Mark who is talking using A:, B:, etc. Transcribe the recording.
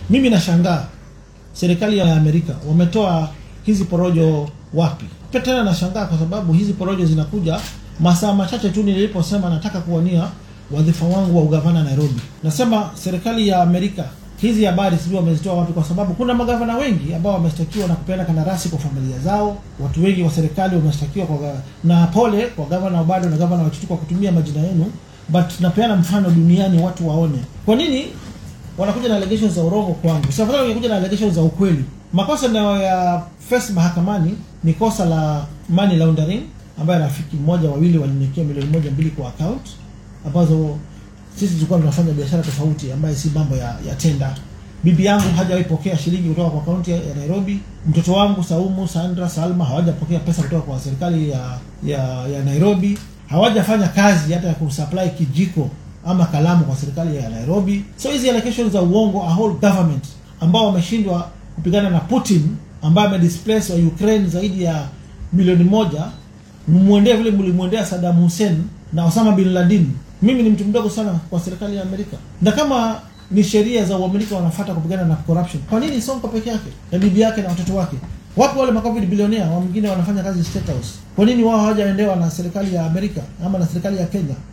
A: Mimi nashangaa serikali ya Amerika wametoa hizi porojo wapi? Pia tena nashangaa kwa sababu hizi porojo zinakuja masaa machache tu niliposema nataka kuwania wadhifa wangu wa ugavana Nairobi. Nasema serikali ya Amerika hizi habari sijui wamezitoa wapi, kwa sababu kuna magavana wengi ambao wameshtakiwa na kupeana kandarasi kwa familia zao. Watu wengi wa serikali wameshtakiwa kwa ga- na pole kwa gavana Obado na gavana Wachutu kwa kutumia majina yenu, but napeana mfano duniani watu waone kwa nini wanakuja na allegations za urongo kwangu. Sasa afadhali wangekuja na allegations za ukweli. Makosa nayo ya face mahakamani ni kosa la money laundering, ambaye rafiki mmoja wawili waliniwekea milioni moja mbili kwa account ambazo sisi tulikuwa tunafanya biashara tofauti ambaye si mambo ya, ya tenda. Bibi yangu hajawahi pokea shilingi kutoka kwa kaunti ya ya Nairobi. Mtoto wangu Saumu, Sandra, Salma hawajapokea pesa kutoka kwa serikali ya, ya, ya Nairobi. Hawajafanya kazi hata ya kusupply kijiko ama kalamu kwa serikali ya Nairobi. So hizi allegations za uongo, a whole government ambao wameshindwa kupigana na Putin ambaye amedisplace wa Ukraine zaidi ya milioni moja, mmwendee vile mlimwendea Saddam Hussein na Osama bin Laden. Mimi ni mtu mdogo sana kwa serikali ya Amerika, na kama ni sheria za Uamerika wanafuata kupigana na corruption, kwa nini Sonko peke yake na bibi yake na watoto wake? Wapo wale macovid bilionea wa mwingine wanafanya kazi State House, kwa nini wao hawajaendewa na serikali ya Amerika ama na serikali ya Kenya?